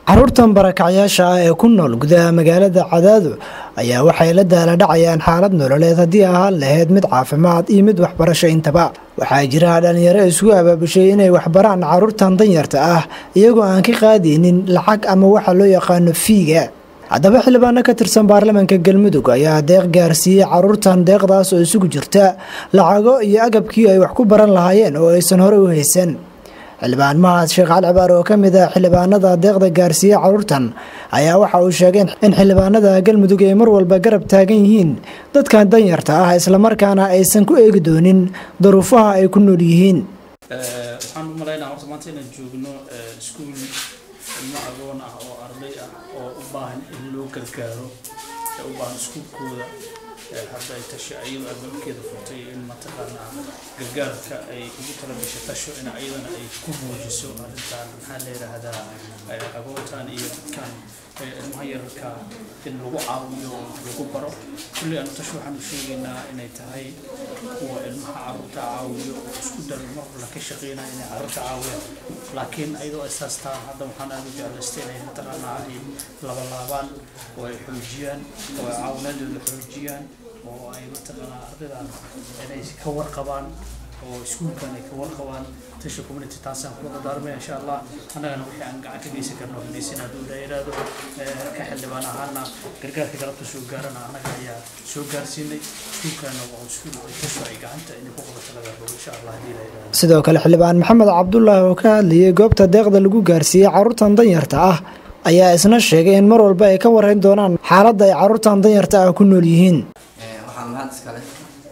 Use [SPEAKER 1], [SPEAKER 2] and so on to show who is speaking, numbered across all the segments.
[SPEAKER 1] caruurtan barakacyaasha ah ee ku nool gudaha magaalada cadaado ayaa waxay la daaladhacayaan xaalad nololeed haddii ahaan lahayd mid caafimaad iyo mid waxbarasho intaba waxaa jira dhalinyaro isugu abaabushay inay waxbaraan caruurtan danyarta ah iyagoo aan ka qaadaynin lacag ama waxa loo yaqaano fiiga haddaba xildhibaano ka tirsan baarlamaanka galmudug ayaa deeq gaarsiiyey caruurtan deeqdaas oo isugu jirta lacago iyo agabkii ay wax ku baran lahaayeen oo aysan hore u haysan xildhibaan mahad sheekh cali cibaar oo ka mid ah xildhibaanada deeqda gaarsiiyey caruurtan ayaa waxa uu sheegay in xildhibaanada galmudug ay mar walba garab taagan yihiin dadkan danyarta ah islamarkaana aysan ku eegi doonin daruufaha ay ku nool yihiin
[SPEAKER 2] waxaan u malaynaa horta maanta inaan joogno iskuul ilmo agoon ah oo arday ah oo u baahan in loo gargaaro ee u baahan iskuulkooda hadda ay tasho ayado albaabkeeda furtay in mataqaanaa gargaarka ay ugu tala gashay tasho in ayadana ay ku muujiso arrintan maxaa la yidhaahdaa agoontan iyo dadkan ilmaha yararka in lagu caawiyo lagu baro kulli aanu tasho waxaan u sheegaynaa inay tahay kuwa ilmaha carruurta caawiyo oo isku dar mar la ka shaqeynaya inay carruurta caawiyaan laakiin ayadoo isaas taa hadda waxaan aada u jeclaystay inay mataqaanaa ay labalaabaan oo ay xoojiyaan oo ay caawinaadooda xoojiyaan oo ay mataqaanaa ardaydan inay ka warqabaan oo iskuulkan ay ka warqabaan tasha community taasaan kula dardaarmaya insha allah annagana wixii aan gacan ka geysan karno geysan hadduu la yidhaahdo ka xildhibaan ahaana gargaarka galabta soo gaarana annaga ayaa soo gaarsiinay iskuulkana waa iskuul ay tasho ay gacanta inay ku qabato laga rabo insha allah haddii la yidhaahdo
[SPEAKER 1] sidoo kale xildhibaan maxamed cabdulaahi oo ka hadlayay goobta deeqda lagu gaarsiiyey caruurtan danyarta ah ayaa isna sheegay in mar walba ay ka warayn doonaan xaaladda ay caruurtan danyarta ah ku nool yihiin
[SPEAKER 3] waxaa mahad iskale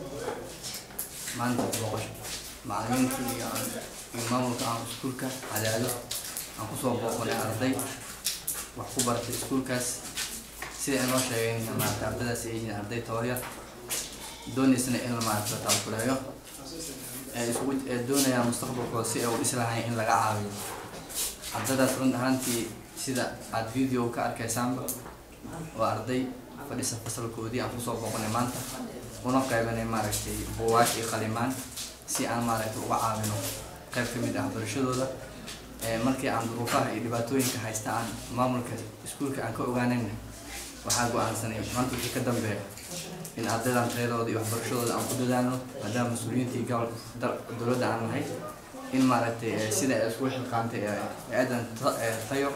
[SPEAKER 3] maanta booqasho macalimiinta iyo iyo maamulka aan iskuulka cadaado aan kusoo booqanay arday wax ku baratay iskuulkaas sida inoo sheegay maarata ardaydaas ay yihiin arday tabaryar doonaysana in maarata la taakuleeyo ee isugu ee doonayaan mustaqbalkooda si ay u dhislahayn in laga caawiyo ardaydaas run ahaantii sida aada video ka arkaysaanba waa arday fadhisa fasalkoodii aan kusoo booqanay maanta una qaybanay maaragtay buugaag iyo qalimaan si aan maaragtay uga caawino qayb ka mid ah barashadooda markii aan duruufaha iyo dhibaatooyinka haysta aan maamulka iskuulka aan ka ogaanayna waxaa go-aansanay maanta wixii ka dambeeya in ardaydan tayadooda iyo waxbarashadooda aan ku dadaalno maadaama mas-uuliyiintii gobol dowladda aan nahay in maaragtay sida ay isku xilqaantay aadan tayo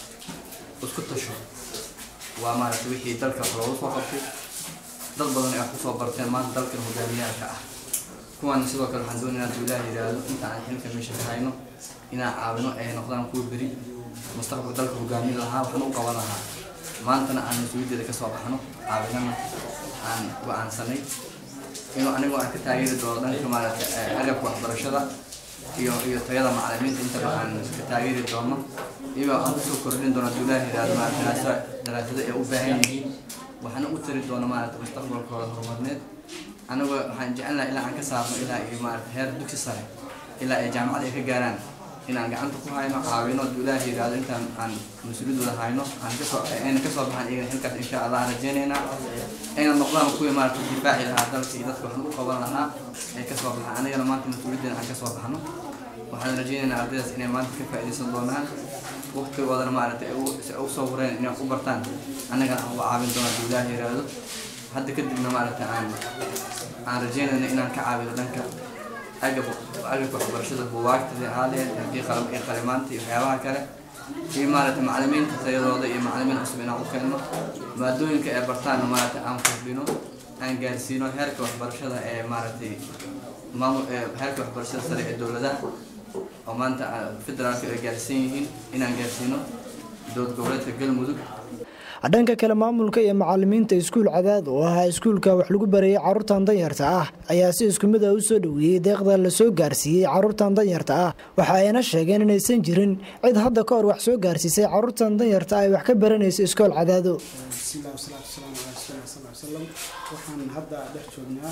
[SPEAKER 3] isku tasho waa maaragtay wixii dalka wax loogu soo qabtay dad badan ay wax kusoo barteen maanta dalkan hogaamiyaalka ah kuwan sidoo kale waxaan doonaynaa hadduu ilaah yidhaahdo inta aan xilka meesha ka hayno inaan caawino ay noqdaan kuwa beri mustaqbal dalka hogaamiya lahaa waxaan u qaban lahaa maantana aan mas-uuliyaddeeda kasoo baxno caawinana aan go-aansanay inuu anigoo aan ka taageeri doono dhanka maaragtay agabka waxbarashada iyo iyo tayada macalimiinta intaba aan ka taageeri doono iyagoo aan kusoo kordhin doono hadduu ilaah yidhaahdo maaragtay daraasada ay u baahan yihiin waxaana u tari doono maaragtay mustaqbalkooda horumarneed anagoo waxaan jecelnaha ilaa aan ka saarno ilaa iyo maaragtay heer dugsi sare ilaa ay jaamacad ay ka gaaraan inaan gacanta ku hayno caawino hadduu ilaah yidhaahdo intaan aan mas-uuliyadooda hayno aan kasoo ayna kasoo baxaan iyagana xilkaas insha allah aan rajeynaynaa ayna noqdaan kuwii maaragtay difaaci lahaa dalka iyo dadka waxaan u qaban lahaa ay kasoo baxaan anigana maanta mas-uuliyaddeena aan kasoo baxno waxaan rajeynaynaa ardaydaas inay maanta ka faa'iidaysan doonaan waqtigoodana maaragtay si ay usoo wareen inay wax u bartaan annagana aan uga caawin doono hadduu ilaah yidhaahdo hadda kadibna maaragtay aan aan rajeynayna inaan ka caawino dhanka agab agabka waxbarashada buugaagta haaleed haddii qalam iyo qalimaanta iyo waxyaabaha kale iyo maaragtay macalimiinta tayadooda iyo macalimiin cusub inaan u keenno maadooyinka ay bartaanna maaragtay aan kordhino aan gaarsiino heerka waxbarashada ee maaragtay maamul heerka waxbarashada sare ee dowladaha oo maanta federaalka ay gaarsiin yihiin inaan gaarsiino dowlad goboleedka galmudug
[SPEAKER 1] dhanka kale maamulka iyo macalimiinta iskuul cadaad oo ahaa iskuulka wax lagu barayay caruurtan danyarta ah ayaa si isku mid ah u soo dhoweeyey deeqda lasoo gaarsiiyey caruurtan danyarta ah waxa ayna sheegeen inaysan jirin cid hadda ka hor wax soo gaarsiisay caruurtan danyarta ay wax ka baranaysa iskool cadaado
[SPEAKER 4] bismillahi wasalaatu wasalaamu calaa rasuulillah sal ly salam waxaan hadda dhex joognaa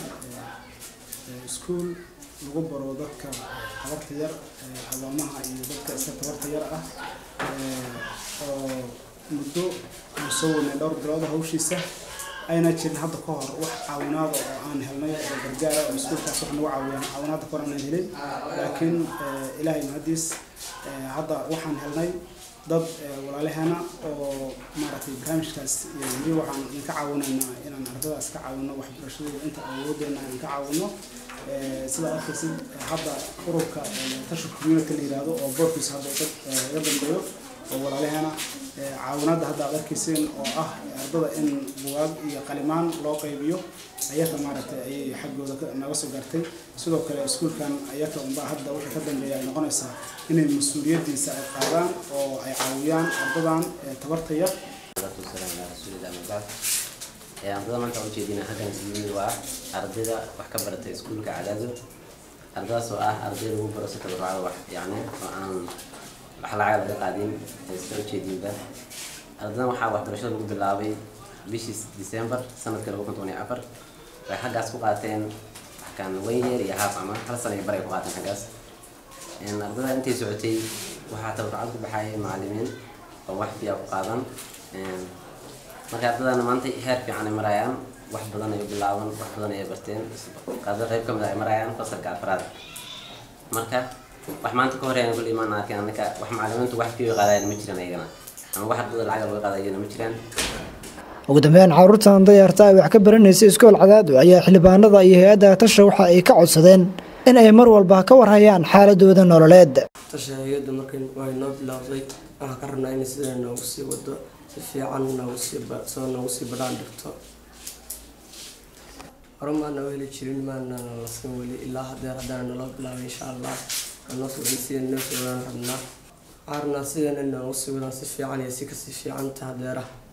[SPEAKER 4] iskuul lagu baro dadka tabarta yar agoomaha iyo dadka iska tabarta yar ah oo muddo aan soo wadnay dhowr bilooda hawshiisa ayna jirin hadda ka hor wax caawinaada oo aan helnay oo gargaara oo iskuulkaas wax nagu caawiyaan caawinaada ka hor aanan helin laakiin ilaahay mahadiis hadda waxaan helnay dad walaalaheena oo maaragtay barnaamijkaas weli waxaan idinka caawinaynaa inaan ardadaas ka caawino waxbarashadooda inta awoodeena aan ka caawino sida arkaysid hadda ururka tasha community la yiraahdo oo boorkiisa hadda dad laga dambeeyo oo walaalaheena caawinada hadda aad arkayseen oo ah ardada in bugaag iyo qalimaan loo qaybiyo ayaka maaragtay ayay xaggooda naga soo gaartay sidoo kale iskuulkan ayaka unbaa hadda wixii ka dambeeya ay noqonaysaa inay mas-uuliyadiisa ay qaadaan oo ay caawiyaan ardadan tabarta yar
[SPEAKER 5] ardada maanta aan ujeedina halkan ismid waa ardayda wax ka baratay iskuulka cadaado ardadaas oo ah arday lagu baro si tabarucada wax yacni oo aan wax lacag laga qaadin sida ujeedinba ardadan waxaa waxbarashada lagu bilaabay bishii december sanadka laba kun toban iyo afar waxay xaggaas ku qaateen waxkaan one year iyo half ama hal sana iyo bar ay ku qaateen xaggaas ardada intay socotay waxaa tabarucad ku baxayay macalimiin oo wax biyaa ku qaadan marka ardadana maanta heer fiican ay marayaan wax badan ay bilaaban wax badan ay barteen qaada qayb kamid ay marayaan fasalka afraad marka wax maanta ka horeeyaan kul imaan arkin annaka wax macalimiintu wax fiyo qaadayan ma jiraan ayagana ama wax ardada lacag laga qaadayana ma jiraan
[SPEAKER 1] ugu dambeyn caruurtan dayarta ay wax ka baranaysa iskool cadaado ayaa xildhibaanada iyo hay-adda tasha waxa ay ka codsadeen in ay mar walba ka warhayaan xaaladooda nololeed
[SPEAKER 6] tasha hay-adda markay way noo bilaawday waxaan ka rabnaa inay sidaa noogu sii wado si fiican noogu sii soo noogu sii badhaan dhigto hore maana u heli jirin maana lasin weli ilaa hadeer haddana naloo bilaabay insha allah anoo socday sida noo soo wadaan rabnaa waxaan rabnaa sidana noogu sii wadaan si fiican iyo si kasii fiicanta hadeera